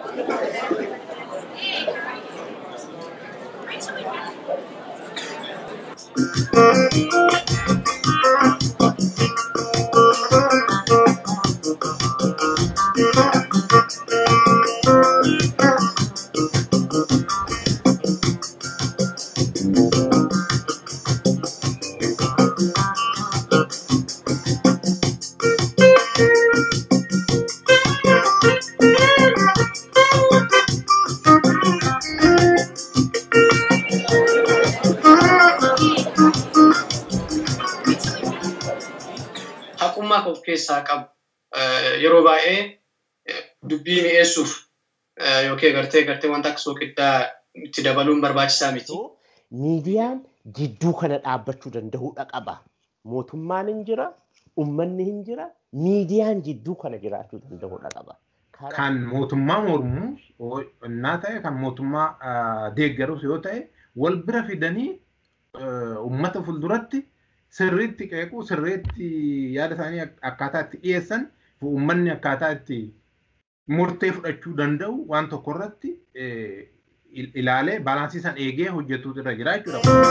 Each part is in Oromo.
haqummaa of keessaa qabu yeroo baay'ee dubbii mi'eessuuf yookiin gartee gartee wanta akka soogiddaa itti dabaluun barbaachisaa miti. Miidiyaan jidduu kana dhaabbachuu danda'uudha qaba. Mootummaan hin jira, uummanni hin jira, miidiyaan jidduu kana jiraachuu danda'uudha qaba. Kan mootummaa mormuu innaa ta'e kan mootummaa deeggarus yoo ta'e wal bira fidanii uummata fuulduratti sirriitti qeequu sirriitti yaada isaanii akkaataa itti dhiyeessan uummanni akkaataa itti murtee fudhachuu danda'u waan tokko irratti ilaalee baalaansii san eegee hojjetuutu irra jira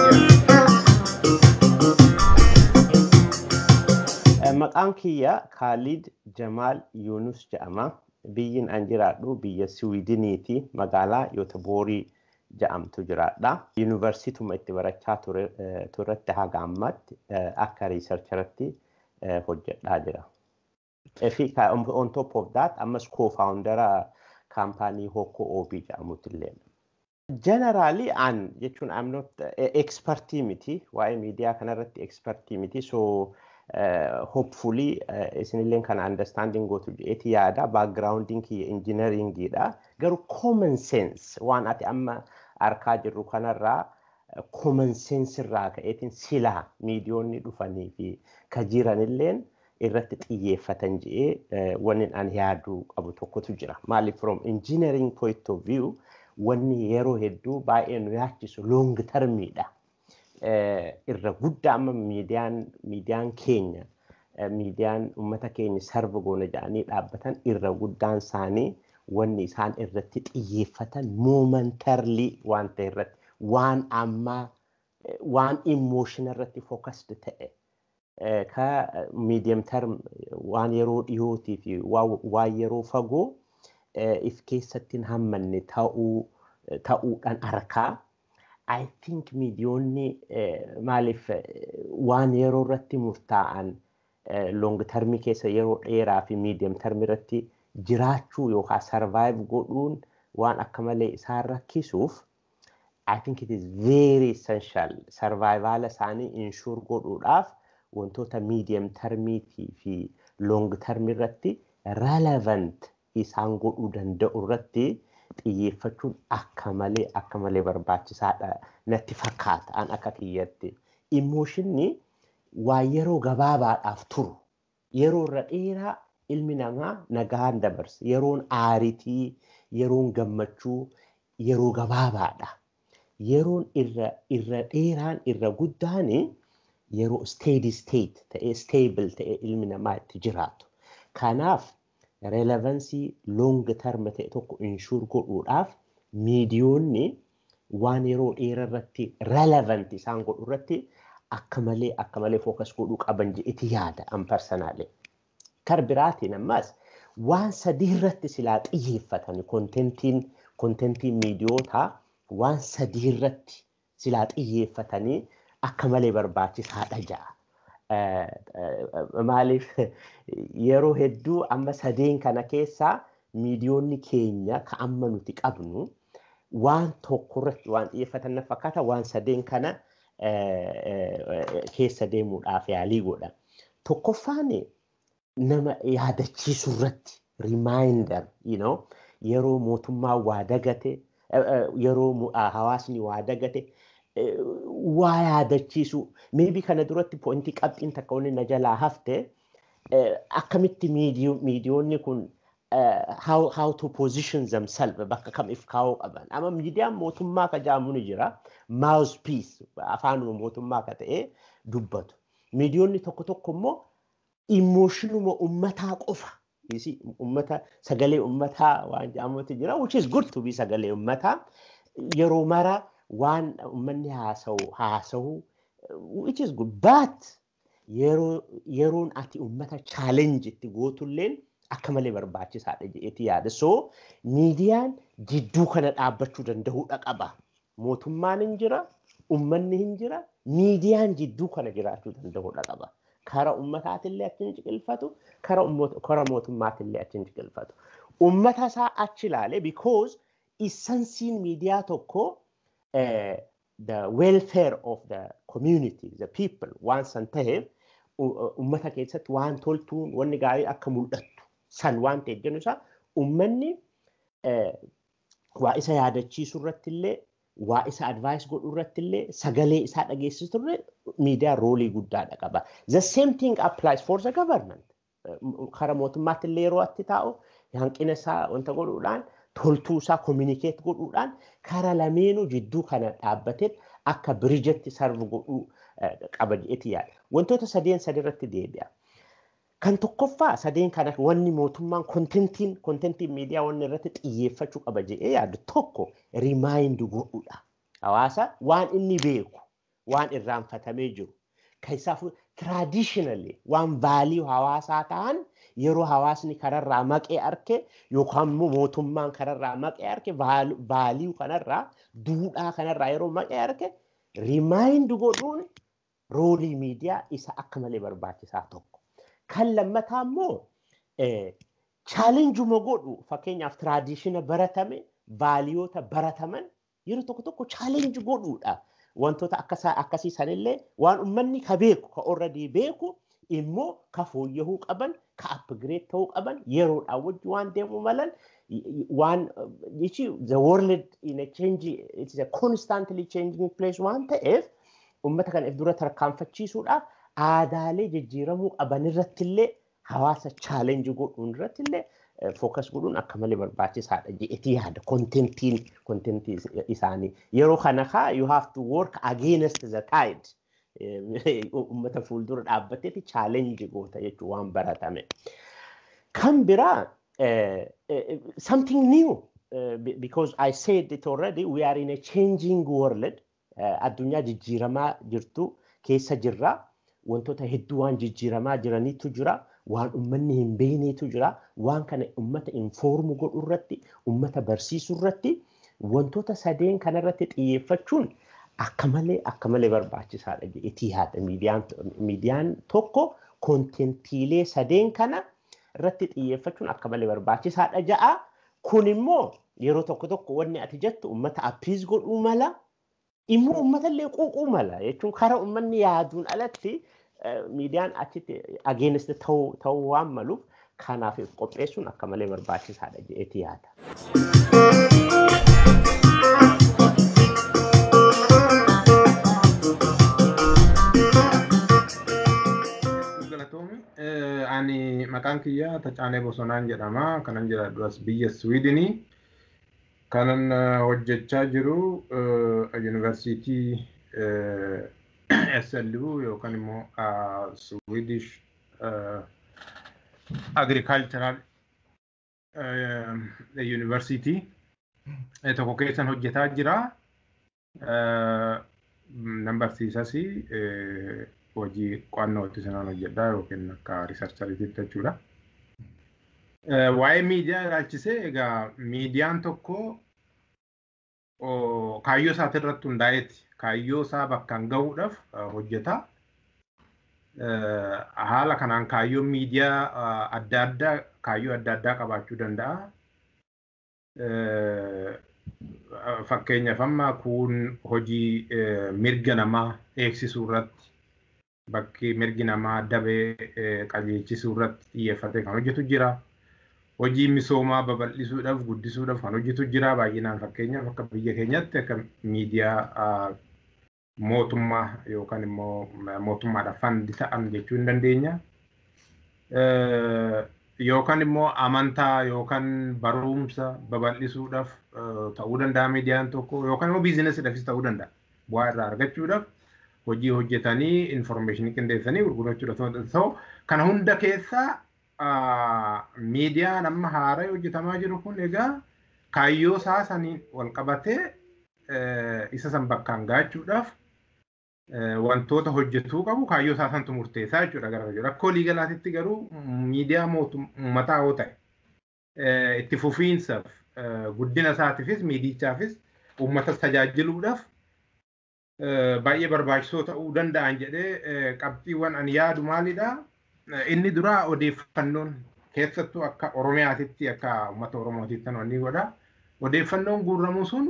jechuudha. Maqaan kiyya Khalid Jamaal Yunus jedhama. Biyyin an jiraadhu biyya Siwiidiniiti magaalaa Yootoboorii jedhamtu jiraadha. Yuunivarsiituma itti barachaa turretti haga ammatti akka riisarcharatti hojjedhaa jira. Fi on top of that ammas co-foundera kaampaanii Hokko Obii jedhamutti illee. Generally an jechuun I'm not expertii miti waa'ee miidiyaa kanarratti expertii miti so hopefully isinillee kana understanding gootu jedheeti yaada backgrounding kiyya engineeringiidha garuu common sense waan ati amma arkaa jirru kanarraa common sense irraa ka'eetiin silaa miidiyoonni dhufanii fi ka jiranilleen irratti xiyyeeffatan jedhee wanni an yaaduu qabu tokkotu jira maaliif from engineering point of view wanni yeroo hedduu baay'ee nu yaachisu long termiidha. irra guddaa amma miidiyaan miidiyaan keenya miidiyaan uummata keenya sarba goona jedhanii dhaabbatan irra guddaan isaanii wanni isaan irratti xiyyeeffatan moomentarlii waan ta'e irratti waan ammaa waan immooshin irratti fookasd ta'e ka miidiyam term waan yeroo dhiyootii fi waan yeroo fagoo if keessatti hin hammanne ta'uudhaan arkaa. I think miidiyoonni maaliif waan yeroo irratti murtaa'an long termii keessa yeroo dheeraa fi miidiyam termii irratti jiraachuu yookaan survive godhuun waan akka malee isaan rakkisuuf I think it is very essential survival isaanii inshuur godhuudhaaf wantoota miidiyam termiitii fi long termii irratti relevant isaan godhuu danda'u irratti xiyyeeffachuun akka malee akka malee barbaachisaadha natti fakkaata an akka kiyyatti. Immooshinni waa yeroo gabaabaadhaaf turu yeroo irra dheeraa ilmi namaa nagaan dabarsa yeroon aaritii yeroon gammachuu yeroo gabaabaadha. Yeroon irra irra dheeraan irra guddaan yeroo steady state ta'ee stable ta'ee ilmi namaa itti jiraatu. Kanaaf relevansii long term ta'e tokko inshuur godhuudhaaf miidiyoonni waan yeroo dheeraa irratti relevant isaan godhu irratti akka malee akka malee fookas godhuu qaban jedheti yaada an parsanaalee. Kar biraatiin ammas waan sadii irratti silaa xiyyeeffatan kontentiin kontentiin miidiyootaa waan sadii irratti silaa xiyyeeffatanii akka malee barbaachisaadha ja'a. maaliif yeroo hedduu amma sadeen kana keessaa miidiyoonni keenya ka amma nuti qabnu waan tokko irratti waan xiyyeeffatan na fakkaata waan sadeen kana keessa deemuudhaaf yaalii godha. Tokkoffaan nama yaadachiisu irratti reminder you know, yeroo mootummaan waa dagate yeroo hawaasni waa dagate waa yaadachiisu maybe kana duratti pointii qabxiin takka wanni na jalaa hafte akkamitti miidiyoonni kun how, how to position themselves bakka kam if kaa'uu qaban amma miidiyaan mootummaa ka jaamu ni jira mouthpiece afaanuma mootummaa ka ta'e dubbatu miidiyoonni tokko tokko immoo immooshinuma ummataa qofa ummata sagalee ummataa waan jedhamutu jira which is good to be sagalee ummataa yeroo mara waan ummanni haasa'u haasa'u which is good but yeroon ati ummata challenge itti gootulleen akka malee barbaachisaadha jedheeti yaada. So miidiyaan jidduu kana dhaabbachuu danda'uudha qaba. Mootummaan hin jira, ummanni hin jira, miidiyaan jidduu kana jiraachuu danda'uudha qaba. Kara ummataatillee achi hin ciqilfatu, kara mootummaatillee achi hin ciqilfatu. Ummata isaa achi ilaale because essensiin miidiyaa tokko the welfare of the community, the people waan san ta'eef ummata keessatti waan toltuun wanni gaarii akka mul'attu san waan ta'eef jennu isaa ummanni waa isa yaadachiisu irratti illee waa isa advaayis godhu irratti illee sagalee isaa dhageessisu irra miidiyaa roolii guddaadha qaba. The same thing applies for the government. Kara mootummaatti illee yeroo atti taa'u hanqina isaa wanta godhuudhaan toltuu isaa communicate godhuudhaan kara lameenuu jidduu kana dhaabbatee akka birijetti sarvu godhuu qaba jedheeti yaada. Wantoota sadeen sadirratti deebi'a. Kan tokkoffaa sadeen kana wanni mootummaan kontentiin kontentiin miidiyaa wanni irratti xiyyeeffachuu qaba jedhee yaadu tokko rimaayindi godhuudha. Hawaasa waan inni beeku waan irraanfatamee jiru. Keessaafu tiraadishinali waan vaalii hawaasaa ta'an yeroo hawaasni kanarraa maqee arke yookaan immoo mootummaan kanarraa maqee arke vaalii kanarraa duudhaa kanarraa yeroo maqee arke rimaayindi godhuun roolii miidiyaa isa akka malee barbaachisaa tokko. Kan lammataa immoo chaalenjuma godhu fakkeenyaaf tiraadishina baratame vaaliyoota barataman yeroo tokko tokko chaalenji godhuudha. Wantoota akkasii sanillee waan uummanni ka beeku ka already beeku immoo ka fooyyahuu qaban ka upgrade ta'uu qaban yeroodhaan wajji waan deemu malan waan jechi the world in a change it is a constantly changing place waan ta'eef uummata kana if dura tarkaanfachiisuudhaaf aadaalee jijjiiramuu qaban irrattillee hawaasa chaalenji godhuun irrattillee fookas godhuun akka malee barbaachisaadha jedhetii yaada kontentiin kontentii isaanii yeroo kana kaa you have to work against the tide uummata fuuldura dhaabbateeti chaalenji goota jechuun waan baratame. Kan biraa something new because I said it already we are in a changing world addunyaa jijjiiramaa jirtu keessa jirra wantoota hedduu waan jijjiiramaa jiranitu jira waan ummanni hin beeknetu jira waan kana ummata informu godhu irratti ummata barsiisu irratti wantoota sadeen kanarratti xiyyeeffachuun akka malee akka malee barbaachisaadha jedhetii yaada miidiyaan miidiyaan tokko kontentiilee sadeen kana irratti xiyyeeffachuun akka malee barbaachisaadha ja'a kun immoo yeroo tokko tokko wanni ati jettu ummata appiis godhuu mala immoo uummatallee quuquu mala jechuun karaa uummanni yaaduun alatti miidiyaan achitti ageenist ta'uu waan maluuf kanaaf qopheessuun akka malee barbaachisaadha jedheeti yaada. Ani maqaan kiyyaa Tacaanee Bosonaan jedhama. Kanan jiraadhu as biyya Swiidinii. kanan hojjechaa jiru yuunivarsiitii SLU yookaan immoo Swedish Agricultural University tokko keessan hojjetaa jira. Nan barsiisas hojii qo'annootti sanaan hojjedhaa yookiin akka riisarchariitiitti jechuudha. waa'ee miidiyaa ilaalchisee egaa miidiyaan tokko kaayyoo isaati irratti hundaa'eeti. Kaayyoo isaa bakkaan gahuudhaaf hojjeta. Haala kanaan kaayyoon miidiyaa adda addaa kaayyoo adda addaa qabaachuu danda'a. Fakkeenyaaf amma kun hojii mirga namaa eegsisuu irratti bakki mirgi namaa dabee qajeelchisuu irratti xiyyeeffatee kan hojjetu jira. hojii misoomaa babal'isuudhaaf guddisuudhaaf kan hojjetu jira baay'inaan fakkeenyaaf akka biyya keenyatti akka miidiyaa mootummaa yookaan immoo mootummaadhaaf fandi ta'an jechuu hin dandeenya. Yookaan immoo amantaa yookaan barumsa babal'isuudhaaf ta'uu danda'a miidiyaan tokko yookaan immoo biizinesiidhaafis ta'uu danda'a. Bu'aa irraa argachuudhaaf hojii hojjetanii infoormeeshinii qindeessanii gurgurachuudhaaf ta'u kana hunda keessaa miidiyaan amma haaraa hojjetamaa jiru kun egaa kaayyoo isaa saniin wal qabatee isa san bakkaan gaachuudhaaf wantoota hojjetuu qabu kaayyoo isaa santu murteessaa jechuudha gara jiru. Rakkoo liigalaatitti garuu miidiyaa uummataa yoo ta'e itti fufiinsaaf guddina isaatiifis miidichaafis uummatas tajaajiluudhaaf baay'ee barbaachisoo ta'uu danda'an jedhee qabxiiwwan ani yaadu maalidha. Inni duraa odeeffannoon keessattuu akka Oromiyaatitti akka uummata Oromootitti wanni godha. Odeeffannoon guurramu sun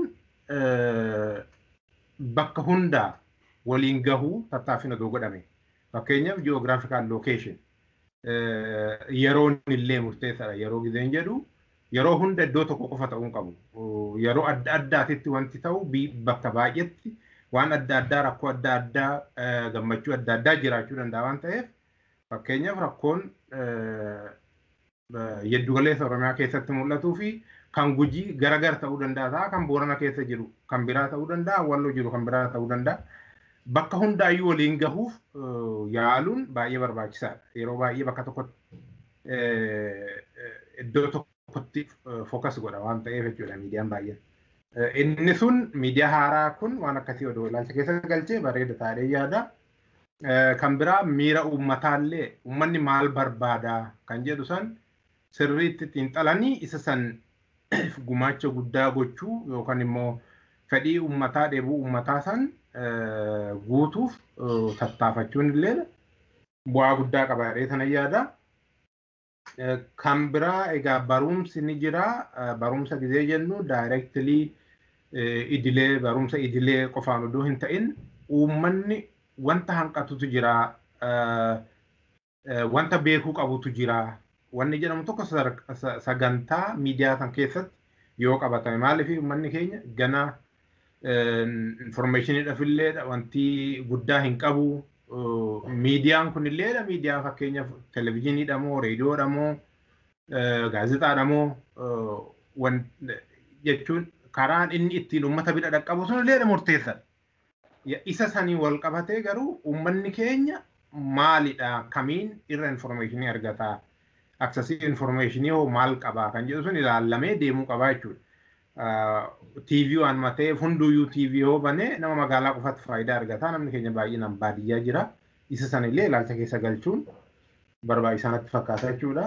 bakka hundaa waliin gahuu tattaaffina doo godhame. Fakkeenyaaf ji'oogiraafikaal lookeeshin yeroon illee murteessaadha. Yeroo gizeen jedhu yeroo hunda iddoo tokko qofa ta'uu qabu. Yeroo adda addaatitti wanti ta'u bakka baay'eetti waan adda addaa rakkoo adda addaa gammachuu adda addaa jiraachuu danda'a waan ta'eef fakkeenyaaf rakkoon yeddugaleessa Oromiyaa keessatti mul'atuu fi kan gujii garagar ta'uu danda'a kan boorana keessa jiru kan biraa ta'uu danda'a walloo jiru kan biraa ta'uu danda'a. Bakka hundaayyuu waliin gahuuf yaaluun baay'ee barbaachisaadha. Yeroo baay'ee bakka tokkotti iddoo tokkotti fookas godha waan ta'eef jechuudha miidiyaan baay'een. Inni sun miidiyaa haaraa kun waan akkasii odoo ilaalcha keessa galchee bareeda taa'ee yaada. Kan biraa miira uummataallee uummanni maal barbaada kan jedhu san sirriitti xiinxalanii isa san gumaacha guddaa gochuu yookaan immoo fedhii uummataa dheebuu uummataa san guutuuf tattaafachuun illee bu'aa guddaa qaba jedhee sana yaada. Kan biraa egaa barumsi ni jira. Barumsa gizee jennu daayirektilii idilee barumsa idilee qofaan odoo hin ta'in uummanni wanta hanqatutu jira. Wanta beekuu qabutu jira. Wanni jedhamu tokko sagantaa miidiyaa san keessatti yoo qabatame maaliif uummanni keenya gana informeeshiniidhaaf illee wanti guddaa hin qabu. Miidiyaan kun illee miidiyaa fakkeenyaaf televizyiiniidha moo reediyoodha moo gaazexaadha moo jechuun karaan inni ittiin uummata bira dhaqqabu sun illee murteessadha. Isa sanii wal qabatee garuu uummanni keenya maalidha kamiin irra informeeshinii argata aksasii informeeshinii hoo maal qabaa kan jedhu sun ilaallamee deemuu qabaa jechuudha. TV waan mateef hunduyyuu TV yoo banee nama magaalaa qofatti faayidaa argata namni keenya baay'inaan baadiyyaa jira isa sana illee ilaalcha keessa galchuun barbaachisaa natti fakkaata jechuudha.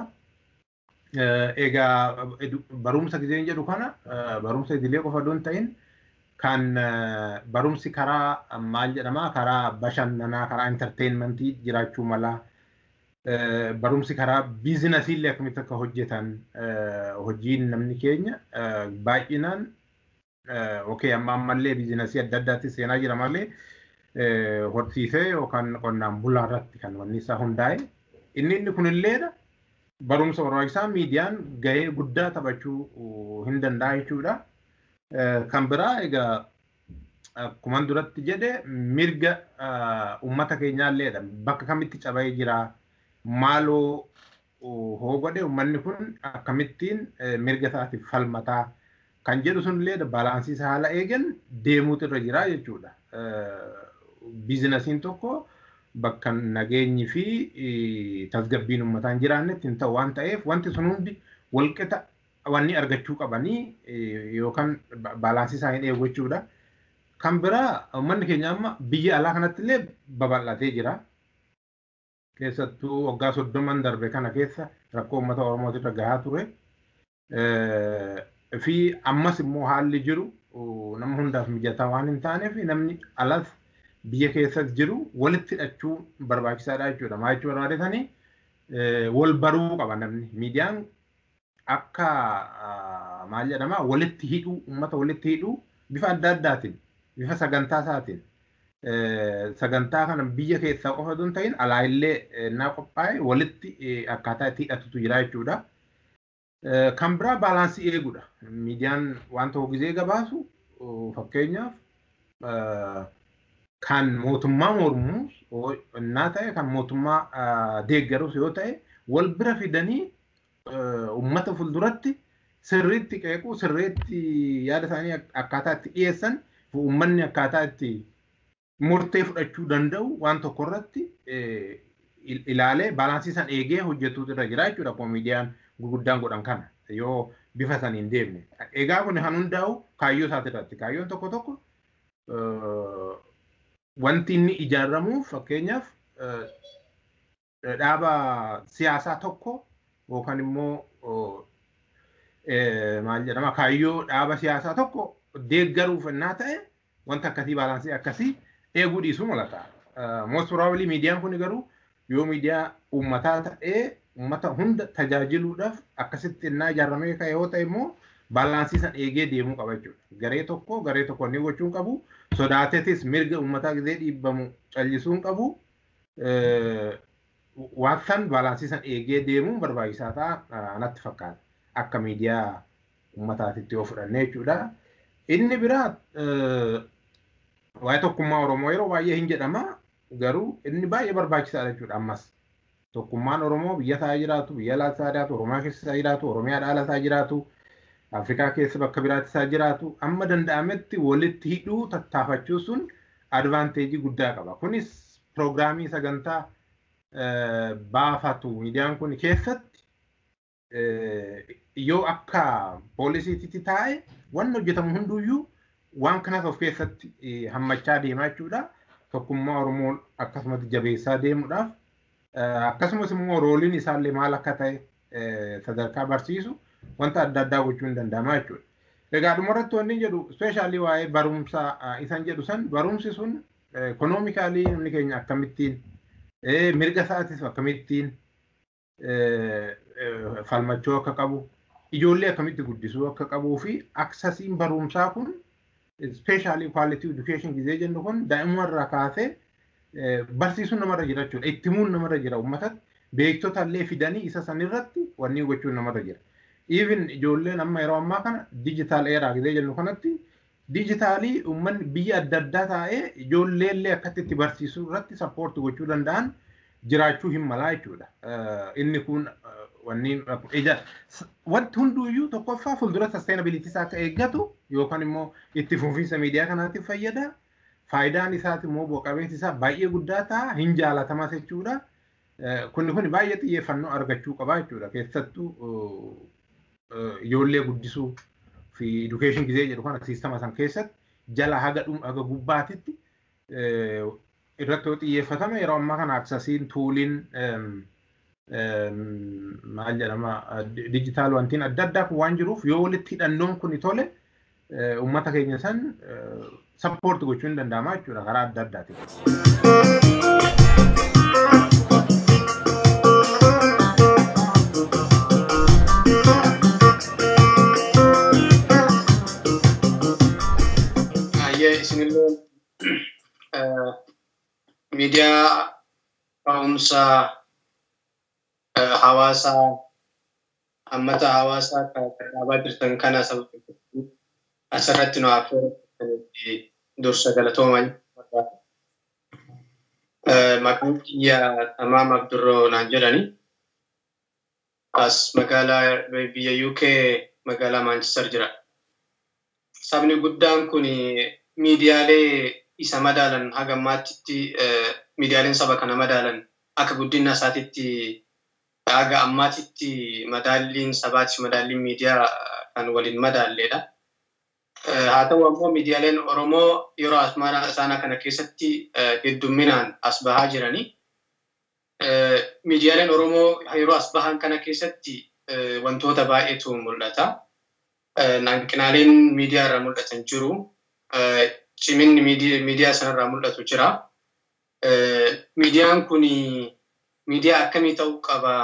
Egaa barumsa gizeen jedhu kana barumsa idilee qofa osoo hin ta'in kan barumsi karaa maal jedhamaa karaa bashannanaa karaa intarteenmentii jiraachuu mala barumsi karaa biizinasii illee akkamitti akka hojjetan hojiin namni keenya baay'inaan okee amma ammallee biizinasii adda addaatti seenaa jira malee horsiisee yookaan qonnaan bulaa irratti kan wanni isaa hundaa'e inni inni kunilleedha barumsa barbaachisaa miidiyaan gahee guddaa taphachuu hin danda'a jechuudha. Kan biraa egaa akkuma duratti jedhe mirga uummata keenyaalleedha bakka kamitti cabee jira maaloo hoo godhe uummanni kun akkamittiin mirga isaatiif falmataa kan jedhu sunillee baalaansiisa haala eegan deemuutu irra jira jechuudha. Biizinasiin tokko bakka nageenyi fi tasgabbiin uummataa hin jiraannetti hin ta'u waan ta'eef wanti sun hundi walqixa wanni argachuu qabanii yookaan baalaansii isaa hin eegu jechuudha. Kan biraa uummanni keenya amma biyya alaa kanatti illee babal'atee jira. Keessattuu waggaa soddoman darbe kana keessa rakkoo uummata Oromootirra gahaa ture. Fi ammas immoo haalli jiru nama hundaaf mijataa waan hin taaneef namni alas biyya keessas jiru walitti hidhachuu barbaachisaadha jechuudha. Maal jechuu barbaadetanii wal baruu qaba namni. Miidiyaan akka maal jedhama walitti hidhuu uummata walitti hidhuu bifa adda addaatiin bifa sagantaa isaatiin sagantaa kana biyya keessaa qofa osoo hin ta'in alaa illee naa qophaa'e walitti akkaataa itti hidhatutu jira jechuudha. Kan biraa baalaansii eeguudha. Miidiyaan waan tokko gizee gabaasu fakkeenyaaf kan mootummaa mormuus innaa ta'e kan mootummaa deeggarus yoo ta'e wal bira fidanii uummata fuulduratti sirriitti qeequu sirriitti yaada isaanii akkaataa itti dhiyeessan uummanni akkaataa itti murtee fudhachuu danda'u waan tokko irratti ilaalee baalaansii san eegee hojjetuutu irra jira jechuudha akkuma miidiyaan gurguddaan godhan kana yoo bifa saniin deemne. Egaa kun kan hundaa'u kaayyoo isaati irratti. Kaayyoon tokko tokko wanti inni ijaaramuuf fakkeenyaaf dhaaba siyaasaa tokko yookaan immoo maal jedhama kaayyoo dhaaba siyaasaa tokko deeggaruuf innaa ta'e wanta akkasii baalaansii akkasii eeguu dhiisuu mul'ata. Most probably miidiyaan kun garuu yoo miidiyaa uummataa ta'ee uummata hunda tajaajiluudhaaf akkasitti innaa ijaaramee ka'e yoo ta'e immoo baalaansii san eegee deemuu qaba jechuudha. Garee tokko garee tokko inni gochuu hin qabu. Sodaateetis mirga uummataa gisee dhiibbamu callisuu hin qabu. Waan san baalaansii san eegee deemuun barbaachisaa ta'a natti fakkaata. Akka miidiyaa uummataatitti yoo fudhanne jechuudha. Inni biraa waa'ee tokkummaa Oromoo yeroo baay'ee hin jedhama. Garuu inni baay'ee barbaachisaadha jechuudha ammas. Tokkummaan Oromoo biyya isaa jiraatu, biyya alaa isaa jiraatu, Oromiyaa keessa isaa jiraatu, Oromiyaa ala isaa jiraatu, Afrikaa keessa bakka biraatti isaa jiraatu, amma danda'ametti walitti hidhuu tattaafachuu sun advaanteejii guddaa qaba. Kunis piroogiraamii sagantaa baafatu miidiyaan kun keessatti yoo akka poolisiitti taa'e wanni hojjetamu hunduyyuu waan kanas of keessatti hammachaa deemaa jechuudha. Tokkummaa Oromoo akkasumatti jabeessaa deemuudhaaf akkasumas immoo rooliin isaallee maal akka ta'e sadarkaa barsiisu wanta adda addaa gochuu hin danda'ama jechuudha. Egaa dhumarratti wanni jedhu ispeeshaalii waa'ee barumsaa isan jedhu san barumsi sun ekonoomikaalii namni keenya akkamittiin mirga isaatis akkamittiin falmachuu akka qabu ijoollee akkamitti guddisuu akka qabuu fi aksasiin barumsaa kun ispeeshaalii kwaalitii edukeeshin gizee jennu kun daa'imumarraa kaasee barsiisuun namarra jira jechuudha. Ittimuun namarra jira uummatatti beektota illee fidanii isa sanirratti wanni gochuun namarra jira. Even ijoolleen amma yeroo ammaa kana dijitaal eeraa gizee jennu kanatti dijitaalii uummanni biyya adda addaa taa'ee ijoollee illee akkatti itti barsiisuu irratti sappoorti gochuu danda'an jiraachuu hin malaa jechuudha. Inni kun wanni ija wanti hunduuyyuu tokkoffaa fuuldura sustainability isaa akka eeggatu yookaan immoo itti fufiinsa miidiyaa kanaatiif fayyada. Faayidaan isaati immoo bu'a-qabeessi isaa baay'ee guddaa ta'a hin jaalatamas jechuudha. Kunni kun baay'ee xiyyeeffannoo argachuu qaba jechuudha. Keessattuu ijoollee guddisuu fi education gizee jedhu kana siistama san keessatti jala haga haga gubbaatitti irratti yoo xiyyeeffatame yeroo ammaa kana aksasiin tuuliin maal jedhama dijitaal wantiin adda addaa kun waan jiruuf yoo walitti hidhannoon kun tole uummata keenya san sappoorti gochuu hin danda'ama jechuudha karaa adda addaatiin. Baay'ee isinillee miidiyaa ka'umsaa hawaasaa hammata hawaasaa dhaabaa jirtan kana asirratti nu affeeranii dursa galatooman. Maqaan kiyya Tamaam Abdurroo naan jedhani. As magaalaa biyya UK magaalaa Manchester jira. Sabni guddaan kun miidiyaalee isa madaalan haga ammaatti miidiyaaleen saba kana madaalan akka guddina isaatitti haga ammaatitti madaalliin sabaati madaalliin miidiyaa kan waliin madaalleedha. Haa ta'u ammoo miidiyaaleen Oromoo yeroo asmaana isaanii kana keessatti heddumminaan as bahaa jirani. Miidiyaaleen Oromoo yeroo as bahan kana keessatti wantoota baay'eetu mul'ata. Hanqinaaleen miidiyaa irraa mul'atan jiru. Ciminni miidiyaa sanarraa mul'atu jira. Miidiyaan kun miidiyaa akkamii ta'uu qaba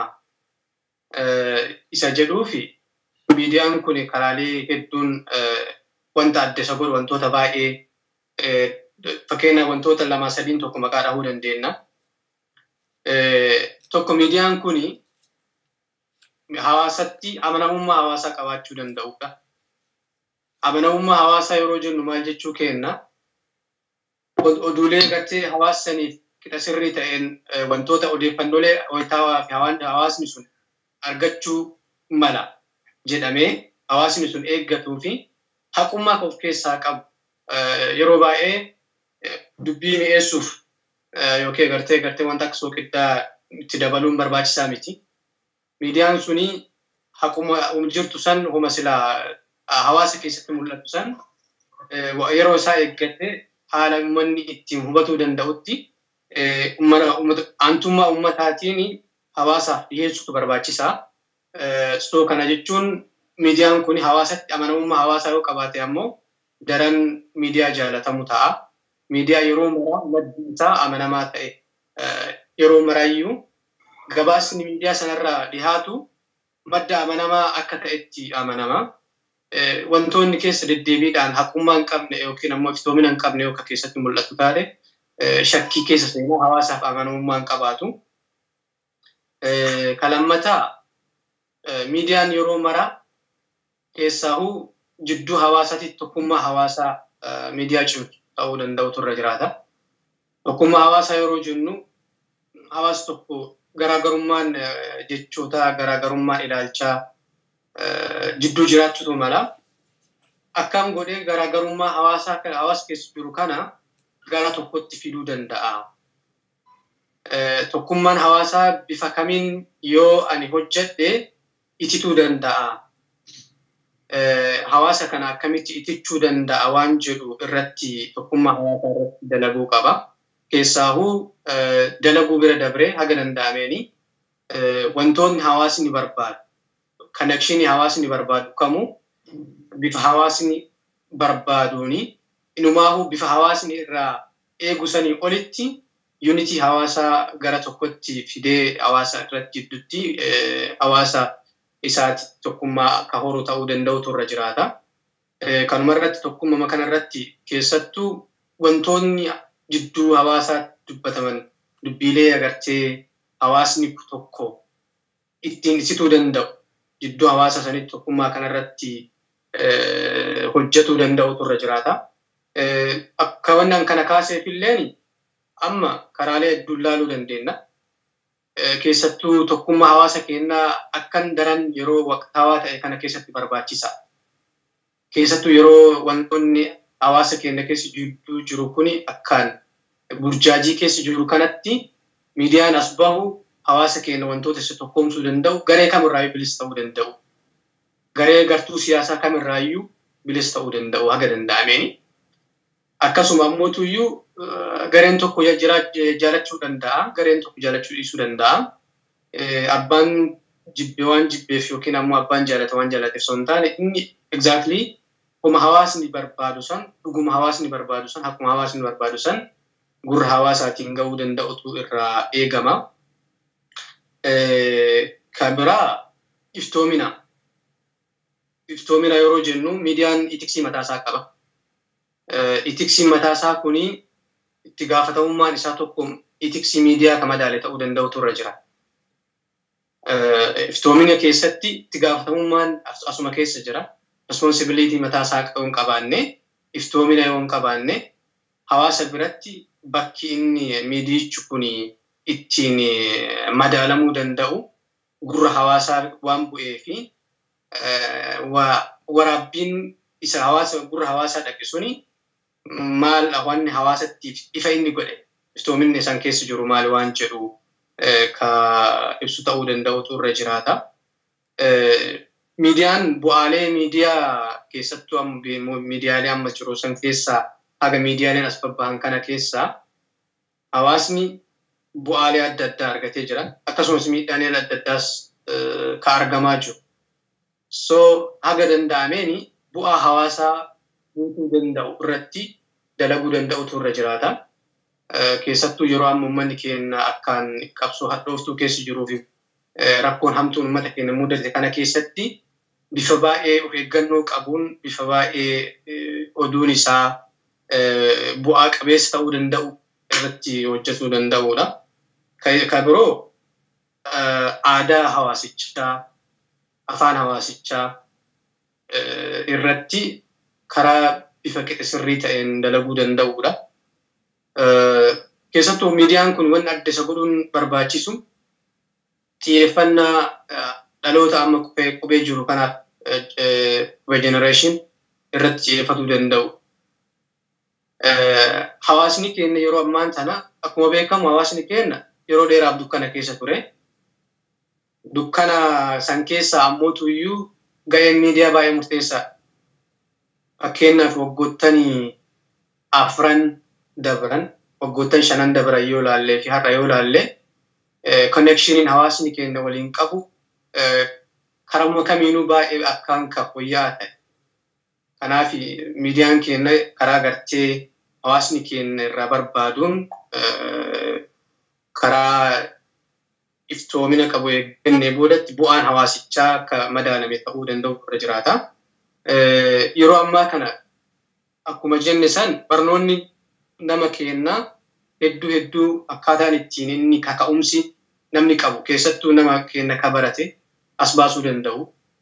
isa jedhuufi miidiyaan kun karaalee hedduun wanta adda isa godhu wantoota baay'ee fakkeenya wantoota lama sadiin tokko maqaa dhahuu dandeenya. Tokko miidiyaan kun hawaasatti amanamummaa hawaasaa qabaachuu danda'udha. Amanamummaa hawaasaa yeroo jennu maal jechuu kenna? Oduulee gartee hawaasaniif qixa sirrii ta'een wantoota odeeffannoolee wayitaawaa fi hawaasni sun argachuu mala jedhamee hawaasni sun eeggatuu fi haqummaa of keessaa qabu yeroo baay'ee dubbii mi'eessuuf yookiin gartee gartee wanta akka soogiddaa itti dabaluun barbaachisaa miti. Miidiyaan suni haquma jirtu san homa silaa hawaasa keessatti mul'atu san yeroo isaa eeggate haala uummanni ittiin hubatuu danda'utti aantummaa uummataatiin hawaasaaf dhiyeessuutu barbaachisaa. Soo kana jechuun miidiyaan kun hawaasatti amanamummaa hawaasaa yoo qabaate ammoo daran miidiyaa jaalatamu ta'a. Miidiyaa yeroo maraa maddi isaa amanamaa ta'e yeroo maraayyuu gabaasni miidiyaa sanarraa dhihaatu madda amanamaa akka ta'etti amanama. Wantoonni keessa deddeebiidhaan haqummaa hin qabne yookiin ammoo iftoomina hin qabne yookaan keessatti mul'atu taate shakkii keessa seenaa hawaasaaf amanamummaa hin qabaatu. Kalammataa miidiyaan yeroo maraa keessaahuu jidduu hawaasaatti tokkummaa hawaasaa miidiyaa cimtu ta'uu danda'utu irra jiraata. Tokkummaa hawaasaa yeroo jennu hawaasa tokko garaagarummaan jechootaa garaagarummaan ilaalchaa jidduu jiraachuutu mala. Akkam godhee garaagarummaa hawaasaa kana hawaasa keessa jiru kana gara tokkotti fiduu danda'a. Tokkummaan hawaasaa bifa kamiin yoo ani hojjedhe itituu danda'a. Hawaasa kana akkamitti itichuu danda'a waan jedhu irratti tokkummaa hawaasaa irratti dalaguu qaba. Keessaahuu dalaguu bira dabree haga danda'ameeni wantoonni hawaasni barbaadu kanekshinii hawaasni barbaadu kamuu bifa hawaasni barbaaduuni inumaahuu bifa hawaasni irraa eegu sanii olitti yuunitii hawaasaa gara tokkotti fidee hawaasa irratti jidduutti hawaasa isaati tokkummaa akka horu ta'uu danda'utu irra jiraata. Kanuma irratti tokkummaa kana irratti keessattuu wantoonni jidduu hawaasaa dubbataman dubbiilee agartee hawaasni tokko ittiin ibsituu danda'u jidduu hawaasa sanitti tokkummaa kanarratti hojjetuu danda'utu irra jiraata. Akka wannan kana kaaseef illeen amma karaalee hedduun ilaaluu dandeenya. Keessattuu tokkummaa hawaasa keenyaa akkan daran yeroo waqtaawaa ta'e kana keessatti barbaachisa. Keessattuu yeroo wantoonni hawaasa keenya keessa jidduu jiru kuni akkaan burjaajii keessa jiru kanatti miidiyaan as bahu hawaasa keenya wantoota isa tokkoomsuu danda'u garee kamirraayyuu bilisa ta'uu danda'u. Garee gartuu siyaasaa kamirraayyuu bilisa ta'uu danda'u haga danda'ameeni. Akkasuma ammootuyyuu gareen tokko jaalachuu danda'a, gareen tokko jaalachuu dhiisuu danda'a. Abbaan jibbe waan jibbeef yookiin ammoo abbaan jaalata waan jaalateef osoo hin taane inni exactly akkuma hawaasni barbaadu san, dhuguma hawaasni barbaadu san, akkuma hawaasni barbaadu san gurra hawaasaatiin gahuu danda'utu irraa eegama. Kan biraa iftoomina. Iftoomina yeroo jennu miidiyaan itiksii mataasaa qaba. Itiksiin mataasaa kuni itti gaafatamummaan isaa tokko itiksii miidiyaa kan madaale ta'uu danda'utu irra jira. Iftoomina keessatti itti gaafatamummaan asuma keessa jira. Responsibilitii mataasaa yoo hin qabaanne, iftoomina yoo hin qabaanne, hawaasa biratti bakki inni miidiyichi kun ittiin madaalamuu danda'u gurra hawaasaa waan bu'ee fi waraabbiin isa hawaasa gurra hawaasaa dhaqe suni maal wanni hawaasattiif ifa inni godhe iftoominni isaan keessa jiru maal waan jedhu ka ibsu ta'uu danda'utu irra jiraata. Miidiyaan bu'aalee miidiyaa keessattuu miidiyaalee amma jiru san keessaa haga miidiyaaleen as babbahan kana keessaa hawaasni bu'aalee adda addaa argatee jira. Akkasumas miidhaaleen adda addaas ka argamaa jiru. So haga danda'ameeni bu'aa hawaasaa guutuu danda'u irratti dalaguu danda'utu irra jiraata. Keessattuu yeroo amma uummanni keenya akkaan qabsoo hadhooftuu keessa jiruu fi rakkoon hamtuun uummata keenya mudate kana keessatti bifa baay'ee of eeggannoo qabuun bifa baay'ee oduun isaa bu'aa qabeessa ta'uu danda'u irratti hojjetuu danda'uudha. Kan biroo aadaa hawaasichaa, afaan hawaasichaa irratti karaa bifa sirrii ta'een dalaguu danda'uudha. Keessattuu miidiyaan kun wanni adda isa godhuun barbaachisu xiyyeeffannaa dhaloota amma qubee jiru kanaaf qubee jenereeshin irratti xiyyeeffatuu danda'u. Hawaasni keenya yeroo ammaan sana akkuma beekamu hawaasni keenya yeroo dheeraaf dukkana keessa ture. Dukkana san keessa ammootu iyyuu ga'een miidiyaa baay'ee murteessaa. Fakkeenyaaf waggoottan afran dabran waggoottan shanan dabran yoo laallee fi har'a yoo laallee konekshiniin hawaasni keenya waliin qabu karaa kamiinuu baay'ee akkaan kan fooyya'aa ta'e. Kanaaf miidiyaan keenya karaa gartee hawaasni keenya irraa barbaaduun karaa iftoomina qabu eeggannee boodatti bu'aan hawaasichaa akka madaalame ta'uu danda'u irra jiraata. Yeroo ammaa kana akkuma jenne san barnoonni nama keenyaa hedduu hedduu akkaataan ittiin inni kaka'umsi namni qabu keessattuu nama keenya ka barate as baasuu danda'u.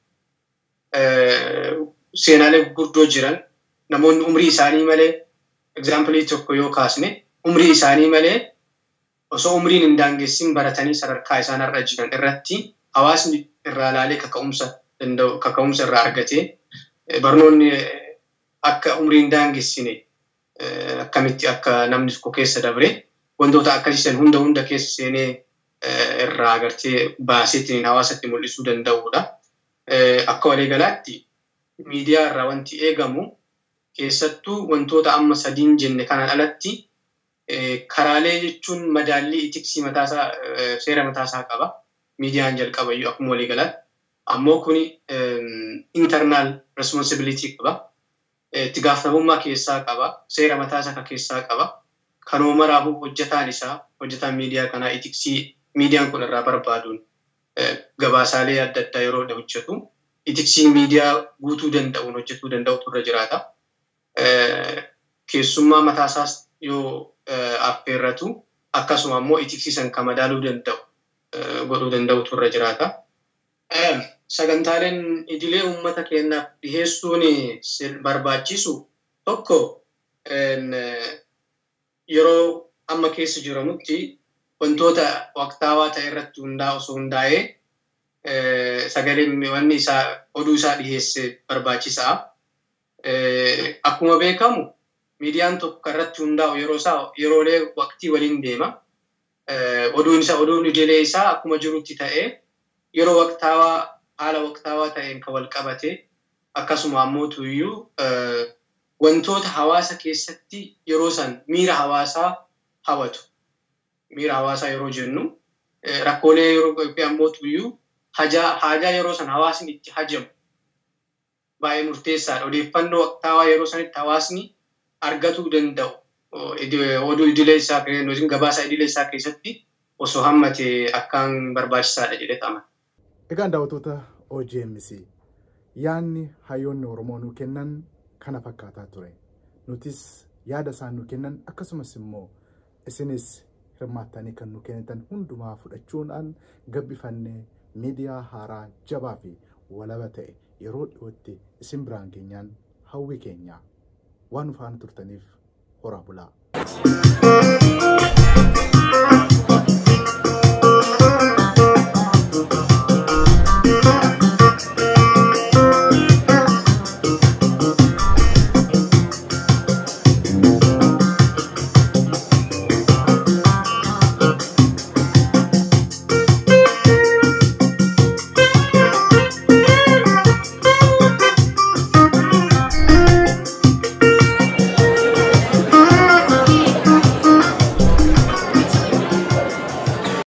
Seenaalee gurguddoo jiran namoonni umrii isaanii malee egzaampilii tokko yoo kaasne umrii isaanii malee osoo umriin hin daangessin baratanii sadarkaa isaan irra jiran irratti hawaasni irraa ilaalee kaka'umsa danda'u kaka'umsa irraa argatee barnoonni akka umrii hin daangessine akkamitti akka namni tokko keessa dabre wantoota akkasiisan hunda hunda keessa seenee irraa agartee baaseetiin hawaasatti mul'isuu danda'udha. Akka waliigalaatti miidiyaa irraa wanti eegamu keessattuu wantoota amma sadiin jenne kanaan alatti karaalee jechuun madaallii itiksii mataasaa seera mataasaa qaba. Miidiyaan jalqaba iyyuu akkuma waliigalaatti. Ammoo kuni internal responsibility qaba. Itti gaafatamummaa keessaa qaba. Seera mataasaa kan keessaa qaba. Kanoo maraafuu hojjetaan isaa hojjetaan miidiyaa kanaa itiksii miidiyaan kun irraa barbaaduun gabaasaalee adda addaa yeroo hojjetu itiksii miidiyaa guutuu danda'uun hojjetuu danda'utu irra jiraata. Keessummaa mataasaas yoo affeerratu akkasuma immoo itiksiisan kan madaaluu danda'u godhuu danda'utu irra jiraata. Sagantaaleen idilee uummata keenyaaf dhiheessuun barbaachisu tokko yeroo amma keessa jiramutti wantoota waqtaawaa ta'e irratti hundaa osoo hundaa'ee sagaleen wanni isaa oduu isaa dhiheesse barbaachisaa. Akkuma beekamu miidiyaan tokko irratti hundaa'u yeroo isaa yeroolee waqtii waliin deema. Oduun isaa oduun idilee isaa akkuma jirutti ta'ee yeroo waqtaawaa haala waqtaawaa ta'een kan wal qabate akkasuma ammoo iyyuu wantoota hawaasa keessatti yeroo san miira hawaasaa hawatu. Miira hawaasaa yeroo jennu rakkoolee yeroo ammoo iyyuu haajaa yeroo san hawaasni itti hajamu baay'ee murteessaadha. Odeeffannoo waqtaawaa yeroo sanitti hawaasni argatuu danda'u. Oduu idilee isaa yookiin gabaasa idilee isaa keessatti osoo hammate akkaan barbaachisaadha jedhee xama. Egaan daawwattoota OGMC yaadni hayyoonni Oromoo nuu kennan kana fakkaataa ture. Nutis yaada isaan nuu kennan akkasumas immoo isinis hirmaattanii kan nuu kennitan hundumaa fudhachuudhaan gabbifannee miidiyaa haaraa jabaa fi walaba ta'e yeroo dhiyootti isin biraan geenyaan hawwi keenya waan nu faana turtaniif horaa bulaa.